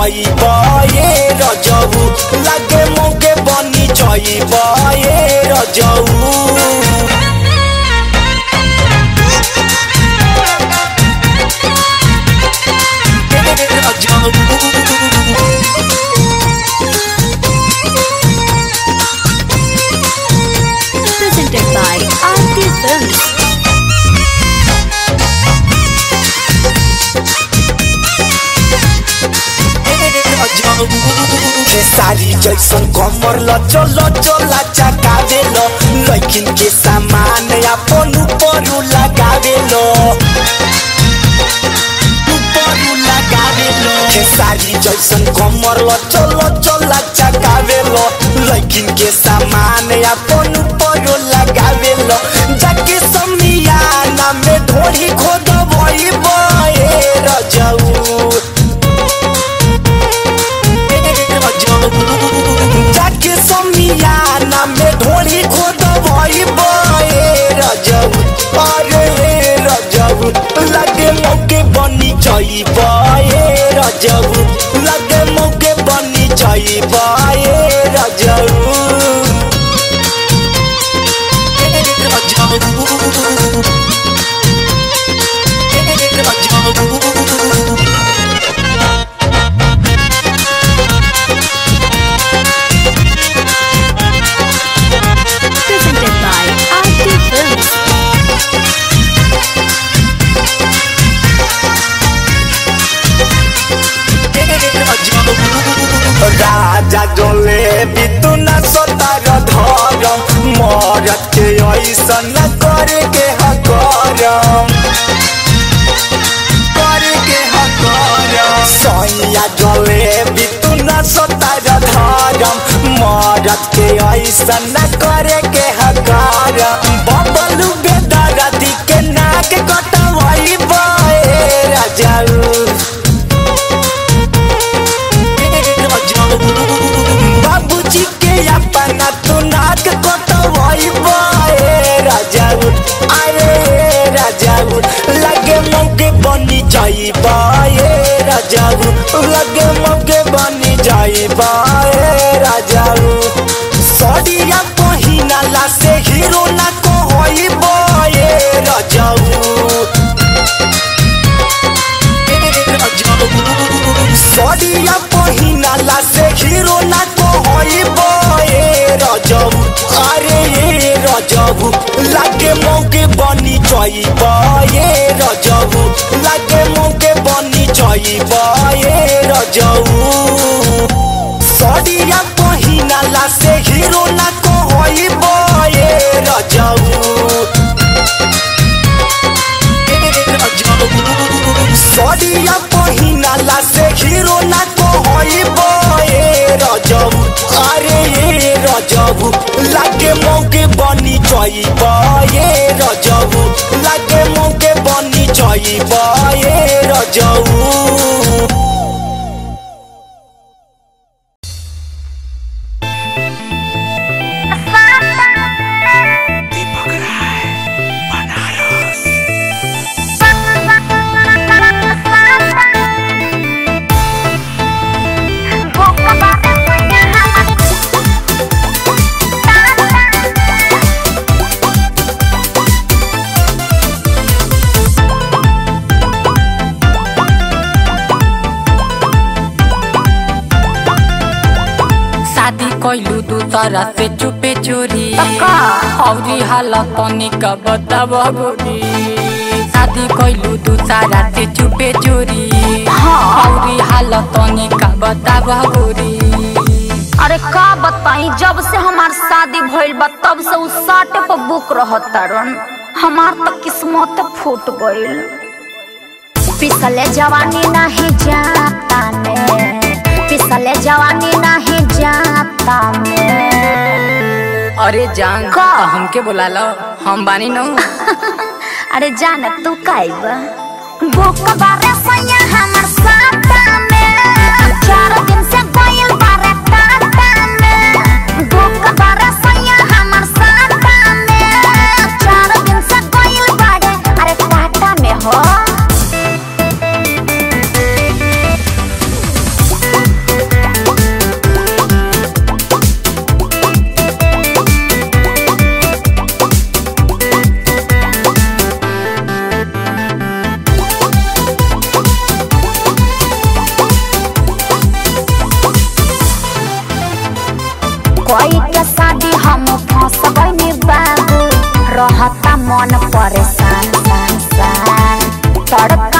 जइब ए रजऊ लागे मौके बनी जइब ए रजऊ Presented by Aarti Films. सारी जैसन कमर लचो लचो लाचा कावेलो लैकिन के सामान अपन ऊपरू लगावेलो ऊपरू लगावेलो के सारी जैसन कमर लचो लचो लाचा कावेलो लैकिन के सामान अपन ऊपरू लगावेलो जाके समियाना में ढोरी खोदबई बए रजऊ जाके समियाना में ढोली खोद भई बए रजब अरे रजब लगे मौके बनी जई बए रजब लगे मौके बनी जई बए रजब Presented by Aarti Films. राजा जोले बितुना सतार धरम मरत के ऐसन करे के हकरम करे के हकरम सैया जोले बितुना सतार धरम मरत के ऐसन करे के हकरम बबलू बेदरदी के नाक कटवाई बए राजाऊ बाबूजी के अपना तू नाक कटवाई बए राजाऊ अरे राजाऊ लगे मौके बनी जाई बए राजाऊ लगे मौके बनी जाई बए राजाऊ सड़िया पहिनाला से हीरो ना को होई बए राजाऊ सड़िया पहिनाला से हीरो ना को होई बए रजब अरे ये रजब लागे मौके बनी जई बए रजब लागे मौके बनी जई बए रजब सड़िया पहिनाला से हीरो ना को होई बए रजब सड़िया पहिनाला से हीरो ना को होई बए रजब अरे ये रजब लागे मौके बनी जई बए रजब लागे मौके बनी जई बए रजब शादी कैलू दूसरा से चुपे चोरी औरी हालत तनिक बताब गोरी शादी कैलू दूसरा से चुपे चोरी औरी हालत तनिक बताब गोरी अरे का बताई जब से हमार शादी भइल बा तब से उ साटे पर बुक रहतारन हमार तो किस्मत फूट गइल पिसले जवानी नहीं जाता ने पिसले जवानी नहीं जाता में अरे जान का? तो हमके बुला लो हम बानी नो अरे जान तू काइबा बुक बारे सैया हमर साता में चार दिन से गइल बारे टाटा में बुक बारे सैया हमर साता में चार दिन से गइल बारे अरे टाटा में हो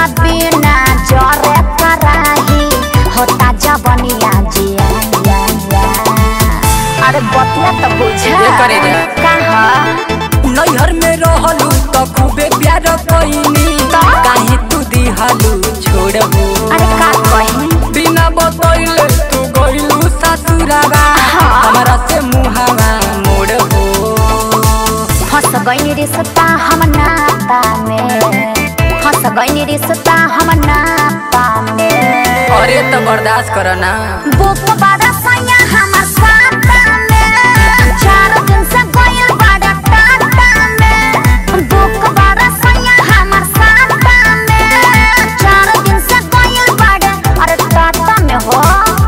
बिना जरे कराही होता जबनिया जिया या, या। अरे बतिया तो बुझा ये करे जा। कहा नैहर में रहलू तो खूबे प्यार कईनी तो? काहे तू दिहलू छोड़बू अरे का कही बिना बतैले तू गइलू ससुरावा हाँ। हमरा से मुहावा मोड़बू फंस गई रिश्ता हम नाता में फंस गई रिश्ता हम नाता में अरे तो बर्दाश्त कर ना बुक बड़ा सैया हमर साता में चार दिन से गइल बड़ा टाटा में बुक बड़ा सैया हमर साता में चार दिन से गइल बड़ा अरे टाटा में हो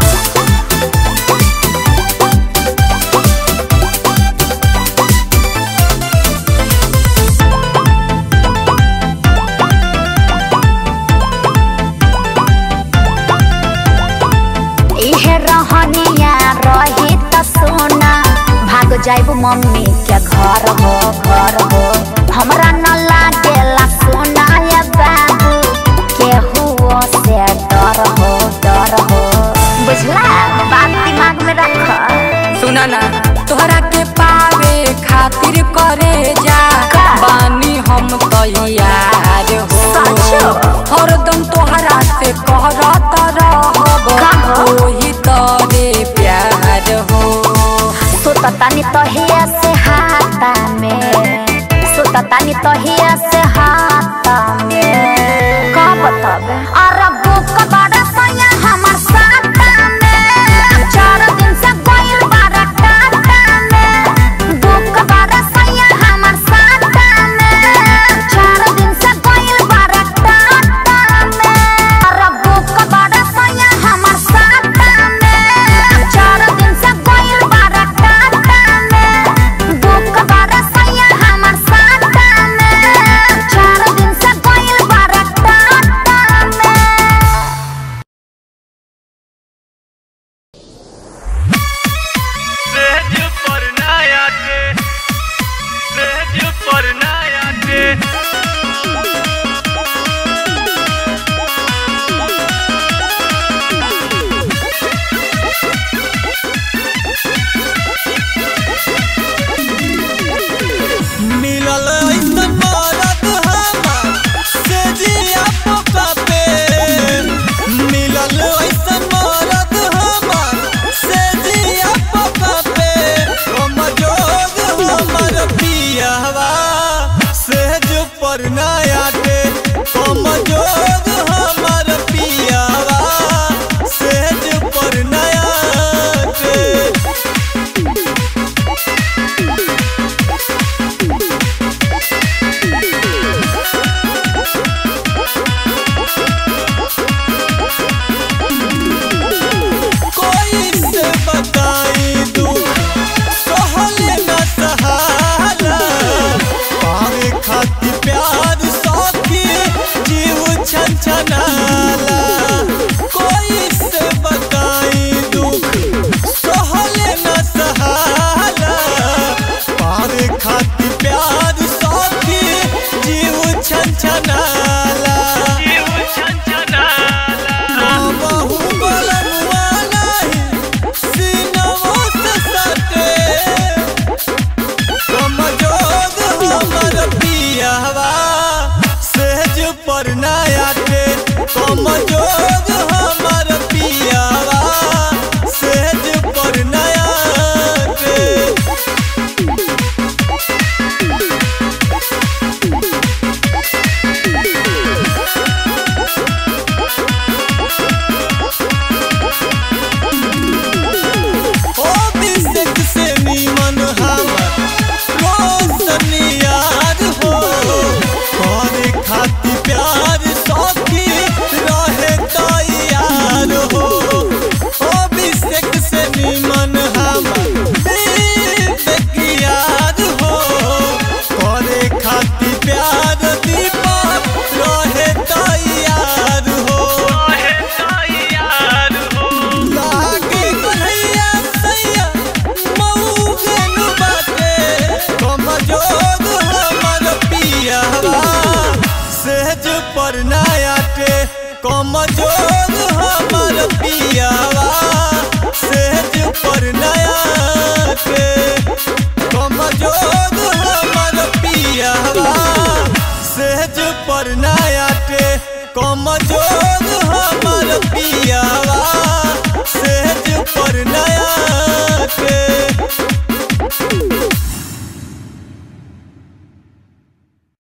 इहे रहनिया रही त सोना भाग जाइब मम्मी के घर हो घर हो हमरा न लागेला सोना या बाबू केहू से डर हो डर हो बुझला बात दिमाग में रख सुना ना तोहरा के पावे खातिर करे जा का? बानी हम तैयार हो सचो? हरदम तोहरा से कहरत रहब का हो? ओही तोरे प्यार हो सुततानी तहिया से हाथा में सुततानी तहिया से हाथा में का बताबे अरे बुक बड़ा सैया हमर साथा में चार दिन से गइल बड़ा टाटा में बुक बड़ा सैया हमर साथा में चार दिन से गइल बड़ा टाटा में अरे बुक बड़ा सैया हमर साथा में चार दिन से गइल बड़ा टाटा में बुक बड़ा सैया हमर साथा में चार दिन से गइल बड़ा टाटा में सेज पर नया के सेज पर नया के मिलल ऐसन मरद हमार से जिया पोका पे मिलल ऐसन मरद हमार से जिया पोका पे कमजोर हमर पियावा सेज पर नया के कमजोर हमर पियावा सेज पर नया के कोई से बताई दू सहले न सहाला पावे खाती प्यार सौखी जीव छन छनाला कोई से बताई दू सहले न सहाला पावे खाती प्यार सौखी जीव छन छनाला जीव छनछनाला बहु बलनुआ नहीं सीनवो से सटे कमजोर हमर पियावा सेज पर नया के कमजोर